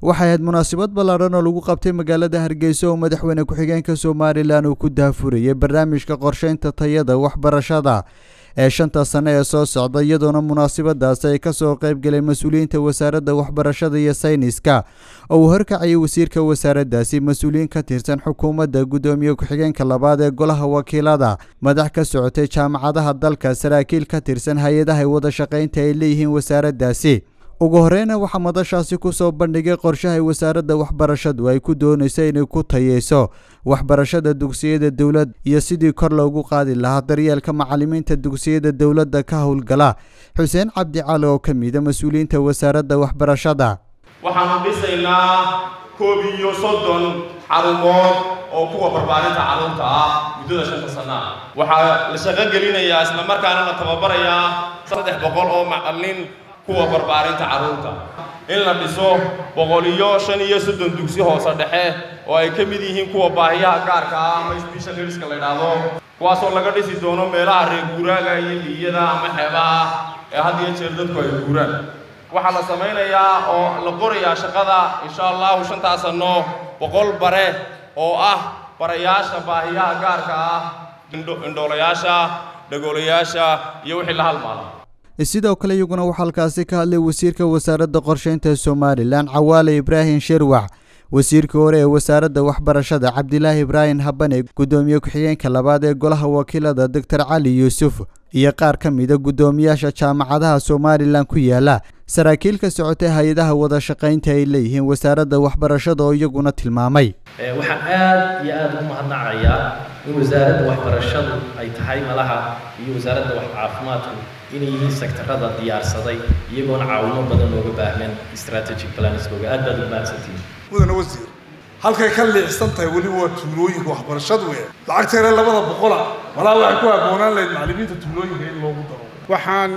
waxay ahayd munaasabad ballaadhan oo lagu qabtay magaalada hargeysa oo madaxweyne ku-xigeenka somalilan uu ku daafurayay barnaamijka qorsheynta tayada waxbarashada ee shanta sane ee soo socda iyadoona munaasabadaasi ay kasoo qayb galeen mas-uuliyiinta wasaaradda waxbarashada iyo sayniska oo uu horkacayay wasiirka wasaaraddaasi mas-uuliyiin ka tirsan xukuumadda guddoomiye ku-xigeenka labaad ee golaha wakiilada madax ka socotay jaamacadaha dalka saraakiil ka tirsan hay-adaha wada shaqaynta ay leeyihiin wasaaraddaasi ugu horeyna waxaa madashaasi kusoo bandhigay qorshahay wasaaradda waxbarashadu ay ku doonayso inay ku tayeyso waxbarashada dugsiyada dowlad iyo sidii kor loogu qaadi lahaa daryeelka macalimiinta dugsiyada dowladda ka howlgala xuseen cabdi cali oo ka mida mas-uuliyiinta wasaaradda waxbarashada waxaanu dhisaynaa koob iyo soddon xarumood oo kuwa barbaarinta carruurta ah muddada shanta sana ah waxaa la shaqo gelinayaa islamarkaana la tababarayaa saddex boqol oo macallin kuwa barbaarinta carruurta in la dhiso boqol iyo shan iyo soddon dugsi hoose dhexe oo ay ka mid yihiin kuwa baahiyaha gaarka ah ama special needska la yidhaahdo kuwaasoo laga dhisi doono meelaha reer guuraaga iyo liyada ama xeebaha ee had iyo jeer dadku ay guuraan waxaa la samaynayaa oo la qorayaa shaqada insha allahu shantaa sanno boqol bare oo ah barayaasha baahiyaha gaarka ah indhoolayaasha dhagoolayaasha iyo wixii la halmaala sidoo kale iyaguna waxaa halkaasi ka hadlay wasiirka wasaaradda qorsheynta somalilan cawaale ibraahim sherwax wasiirka hore ee wasaaradda waxbarashada cabdilaahi ibraahim habane guddoomiye ku-xigeenka labaad ee golaha wakiilada doctor cali yuusuf iyo qaar ka mida guddoomiyaasha jaamacadaha somalilan ku yaala saraakiil ka socotay hay-adaha wada shaqaynta ay leeyihiin wasaaradda waxbarashada oo iyaguna tilmaamay waxaan aad iyo aada ugu mahadnacayaa in wasaaradda waxbarashadu ay tahay malaha iyo wasaaradda wax caafimaadku inay yihiin sektarada diyaarsaday iyagoona caawimo badan looga baahnan strategic planskooga aad baad u mahadsantihiin mudane wasiir halkay ka liicsan tahay weliba waa tuulooyinka waxbarashadu ee lacagteena labada boqola walaa waxay ku habboonaan lahayd macallimiinta tuulooyinka in loogu daro waxaan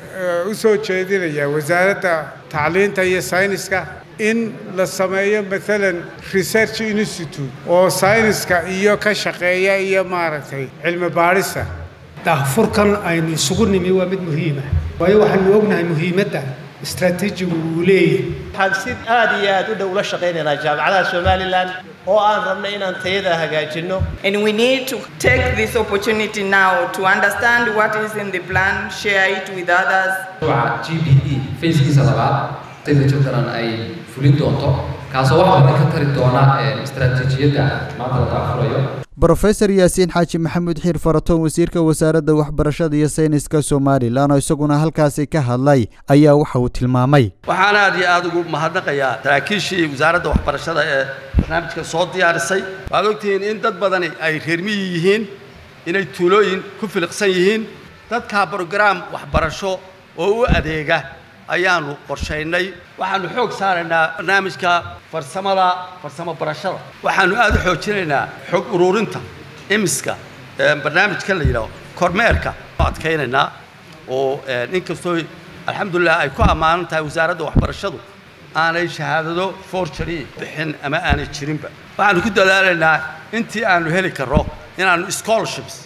u soo jeedinayaa wasaaradda tacliinta iyo sayniska in la sameeyo maalan research institute oo sayniska iyo ka shaqeeya iyo maaragtay cilmi baadhista daahfurkan aynu isugu nimi waa mid muhiima waayo waxaanu ognahay muhiimadda istraatiijigu uu leeyahay waxaan si aad iyo aad u dhow ula shaqaynaynaa jaamacadaha somalilan oo aan rabnay inaan tayada hagaajinno And we need to take this opportunity now to understand what is in the plan, share it with others. mashruuca g b e fayskiisa labaad sida jubbaland ay fulin doonto kaasoo wax badan ka tari doona istaraatiijiyadda maanta la daafurayo brofesor yaasiin xaaji maxamuud xiir faratoon wasiirka wasaaradda waxbarashada iyo sayniska somalilan oo isaguna halkaasi ka hadlay ayaa waxa uu tilmaamay waxaan aad iyo aad ugu mahadnaqayaa saraakiishii wasaaradda waxbarashada ee barnaamijka soo diyaarisay waad ogtihiin in dad badani ay reermiyi yihiin inay tuulooyin ku filiqsan yihiin dadkaa brograam waxbarasho oo u adeega ayaanu qorshaynay waxaanu xoog saaraynaa barnaamijka farsamada farsamo barashada waxaanu aad u xoojinaynaa xog ururinta imiska barnaamijkan la yidhaho kormeerka adkaynaynaa oo inkastoo alxamdulilah ay ku ammaanan tahay wasaaradda waxbarashadu aanay shahaadado forgery bixin ama aanay jirinba waxaanu ku dadaalaynaa intii aanu heli karno inaannu scholarships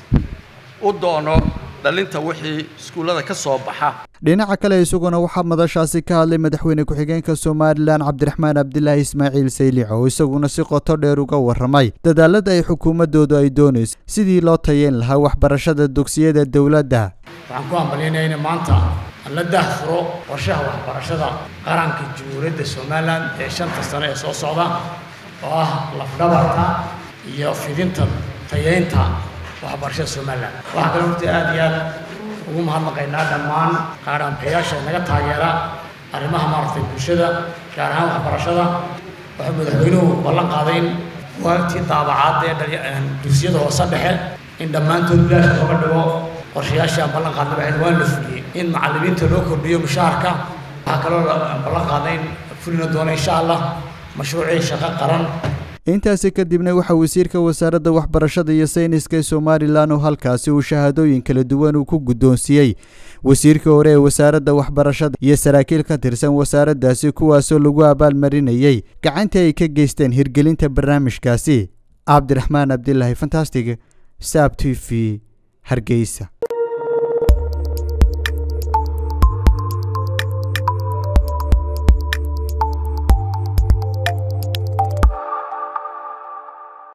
u doono dhalinta wixii iskuullada ka soo baxa dhinaca kale isaguna waxaa madashaasi ka hadlay madaxweyne ku-xigeenka somalilan cabdiraxmaan cabdilaahi ismaaciil saylic oo isaguna si qoto dheer uga warramay dadaalada ay xukuumaddoodu ay doonayso sidii loo tayeyn lahaa waxbarashada dugsiyada dowladda waxaan ku hambalyaynaya in maanta aan la daahfuro qorshaha waxbarashada qaranka jamhuuriyadda somalilan ee shanta sano ee soo socda oo ah lafdhabarta iyo fidinta tayeynta waxbarashada somalilan waxaa kale horta aad iyo aad ugu mahadnaqaynaa dhammaan qaadhaanbayaasha naga taageera arrimaha maaragtay bulshada gaar ahaan waxbarashada wuxuu madaxweynuhu ballan qaaday in waqtii daabacaad ee dugsiyada hoose dhexe in dhammaantood bilaash looga dhigo qorshayaashii aan ballan qaadnay waxayd waan la fuliyey in macallimiinta loo kordhiyo mushaharka waxaa kaloo ballan qaaday in fulina doona insha allah mashruucii shaqo qaran intaasi kadibna waxaa wasiirka wasaaradda waxbarashada iyo sayniska ee somalilan oo halkaasi uu shahaadooyin kala duwan uu ku guddoonsiiyey wasiirka hore ee wasaaradda waxbarashada iyo saraakiil ka tirsan wasaaraddaasi kuwaasoo lagu abaalmarinayey gacantii ay ka geysteen hirgelinta barnaamijkaasi cabdiraxmaan cabdilaahi fantastig saab t v hargeysa